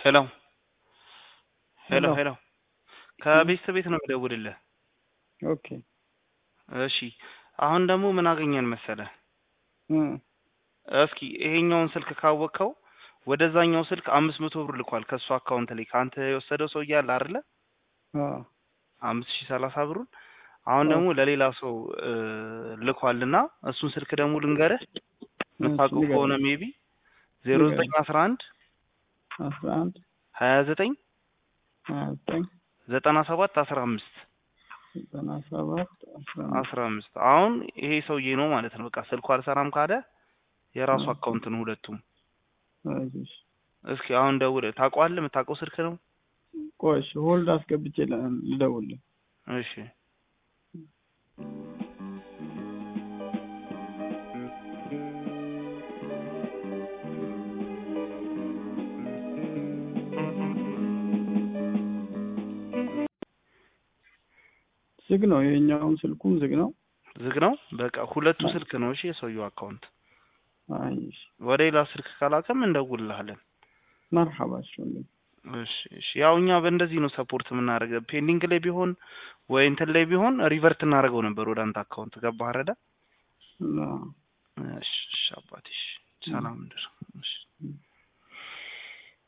ሄሎ ሄሎ ሄሎ። ሄሎ ከቤት ቤት ነው የሚደውልልህ። ኦኬ እሺ አሁን ደግሞ ምን አገኘን መሰለህ? እ እስኪ ይሄኛውን ስልክ ካወቅከው ወደዛኛው ስልክ አምስት መቶ ብር ልኳል ከእሱ አካውንት ላይ ከአንተ የወሰደው ሰው እያለ አይደለ አ አምስት ሺህ ሰላሳ ብሩን አሁን ደግሞ ለሌላ ሰው እ ልኳልና እሱን ስልክ ደግሞ ልንገርህ የምታውቀው ንገረኝ። ከሆነ ሜቢ ዜሮ ዘጠኝ አስራ አንድ አስራ አንድ ሀያ ዘጠኝ ሀያ ዘጠኝ ዘጠና ሰባት አስራ አምስት ዘጠና ሰባት አስራ አምስት አስራ አምስት አሁን ይሄ ሰውዬ ነው ማለት ነው። በቃ ስልኩ አልሰራም ካለ የራሱ አ አካውንት ነው ሁለቱም። እሺ እስኪ አሁን ደውለህ ታውቀዋለህ? የምታውቀው ስልክ ነው? ቆይ እሺ ሆልድ አስገብቼ ለ- ልደውልልህ። እሺ ዝግ ነው የኛውን ስልኩም ዝግ ነው። ዝግ ነው። በቃ ሁለቱ አ ስልክ ነው። እሺ የሰውየው አካውንት አይ እሺ ወደ ሌላ ስልክ ካላከም እንደውልልሃለን። መርሐባ እሺ ወንድም። እሺ እሺ ያው እኛ በእንደዚህ ነው ሰፖርት የምናደርገው። ፔንዲንግ ላይ ቢሆን ወይ እንትን ላይ ቢሆን ሪቨርት እናደርገው ነበር ወደ አንተ አካውንት። ገባህ አይደለ? አ እሺ እሺ አባቴ እሺ እ ሰላም እደር። እሺ እ